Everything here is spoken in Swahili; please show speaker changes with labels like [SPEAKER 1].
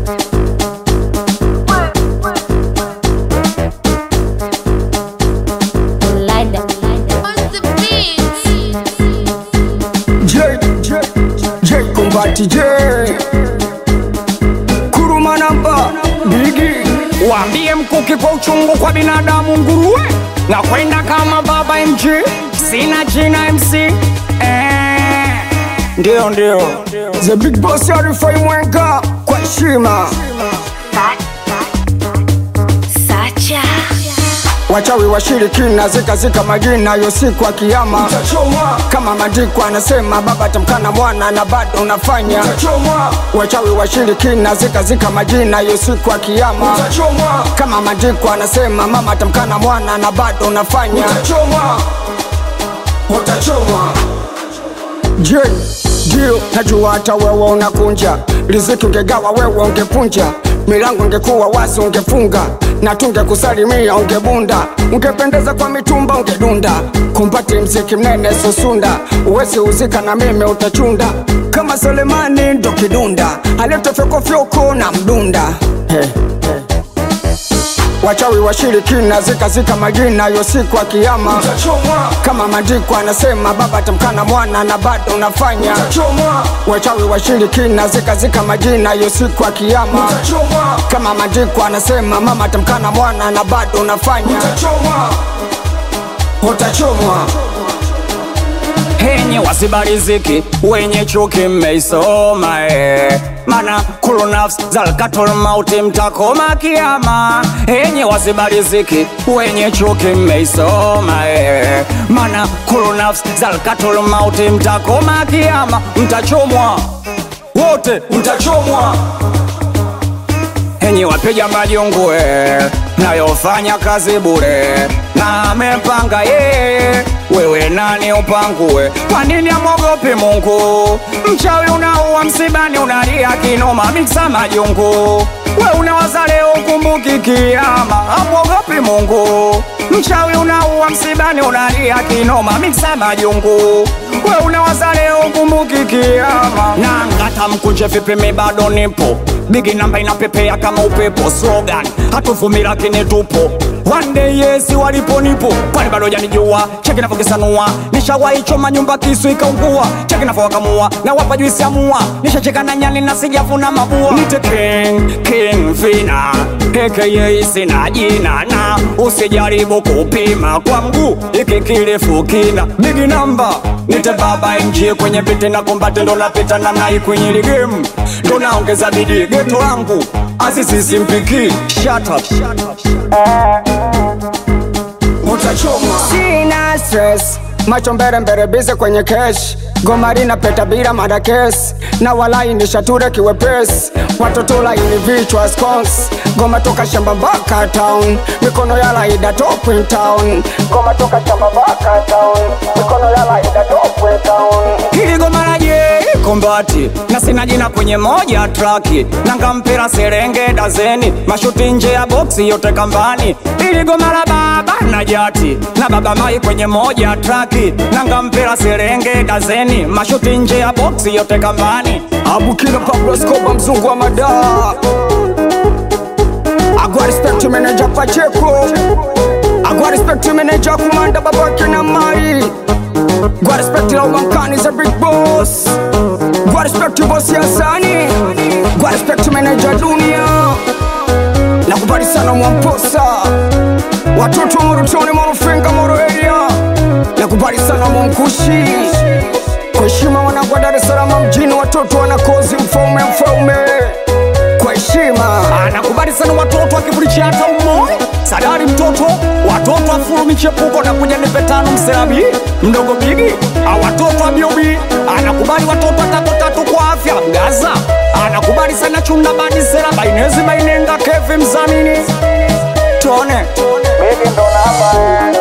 [SPEAKER 1] Lida.
[SPEAKER 2] J, J, J Kumbati J Kuruma namba Bigi
[SPEAKER 3] Waambie mkuki kwa uchungu kwa binadamu nguruwe na kwenda kama baba MG, sina jina MC eh, ndio ndio
[SPEAKER 2] The Big Boss Arifai Mwenga Kwa heshima
[SPEAKER 1] Sacha.
[SPEAKER 2] Wachawi washirikina zika zika majina yo siku ya kiyama Kama maandiko anasema baba tamkana mwana na bado unafanya Wachawi washirikina zika zika majina yo siku ya kiyama Kama maandiko anasema mama tamkana mwana na bado unafanya Je, ndio najua hata wewe unakunja riziki, ungegawa wewe ungepunja, milango ungekuwa wazi ungefunga, na tungekusalimia ungebunda, ungependeza kwa mitumba ungedunda, kumpati mziki mnene susunda, uwezi uzika na mimi utachunda, kama Selemani ndo kidunda, aliyetofyokofyoko na mdunda hey, hey. Wachawi washirikina zika zika majina yo siku ya kiyama kama maandiko anasema baba tamkana mwana na bado unafanya wachawi washirikina zika zika majina yo siku ya kiyama kama maandiko anasema mama tamkana mwana na bado unafanya utachomwa
[SPEAKER 3] henye wasibariziki wenye chuki mmeisoma eh. mana kulu nafsi zalkatul mauti mtakoma kiama henye wasibariziki wenye chuki mmeisoma eh. mana kulu nafsi zalkatul mauti mtakoma kiama mtachomwa wote mtachomwa henye wapiga majungue nayofanya kazi bure na amepanga yeye wewe nani upangue kwa nini amwogopi mungu mchawi unaua msibani unalia kinoma miksa majungu we unawaza leo ukumbuki kiama amwogopi mungu mchawi unaua msibani unalia kinoma miksa majungu we unawaza leo ukumbuki kiama na ngata mkunje vipimi bado nipo bigi namba inapepea kama upepo slogan hatuvumila lakini tupo One day yes walipo nipo kwani bado janijua cheki navyokisanua nishawaichoma nyumba kisu ikaungua cheki navyowakamua na wapa juisi ya mua nishacheka na nyani na sijavuna mabua nite king king fina aka sina jina na usijaribu kupima kwa mguu iki kirefu kina bigi namba nite baba mg kwenye viti na kombate ndo napita namna hii kwenye hili game ndo naongeza bidii geto langu azizisimpiki shut up, shut up, shut up.
[SPEAKER 2] utachomwa. Sina stress, macho mbele mbele bize kwenye kesh gomari na peta bila madakes na walai ni shature kiwepesi watoto laini vichwa scones goma toka shamba mpaka town mikono ya laida top in town goma toka shamba mpaka town mikono ya laida top in town
[SPEAKER 3] hili goma la je kombati na sina jina kwenye moja traki nanga mpira serenge dazeni mashuti nje ya boksi yote kambani hili goma la baba na jati na baba mai kwenye moja traki nanga mpira serenge dazeni mashuti nje ya boksi yote kambani
[SPEAKER 2] abukila Pablo Escobar mzungu wa madaa agwa respect manager Pacheco agwa respect manager kumanda babake na mai gwa respect la ubankani za big boss gwa respect boss ya sani gwa respect manager dunia nakubali sana mwamposa watoto morutoni morufenga moro area nakubali sana mwamkushi kwa heshima wanagwa Dar es Salaam mjini, watoto wanakozi mfaume mfaume kwa heshima
[SPEAKER 3] anakubali sana watoto akivulicha hata umoja sadari mtoto watoto afuru michepuko na kuja nipe tano mserabi mdogo bigi a watoto abiobi anakubali watoto tatu tatu kwa afya gaza anakubali sana chunda badi sera bainezi bainenga kevi mzamini tone
[SPEAKER 4] Baby ndo namba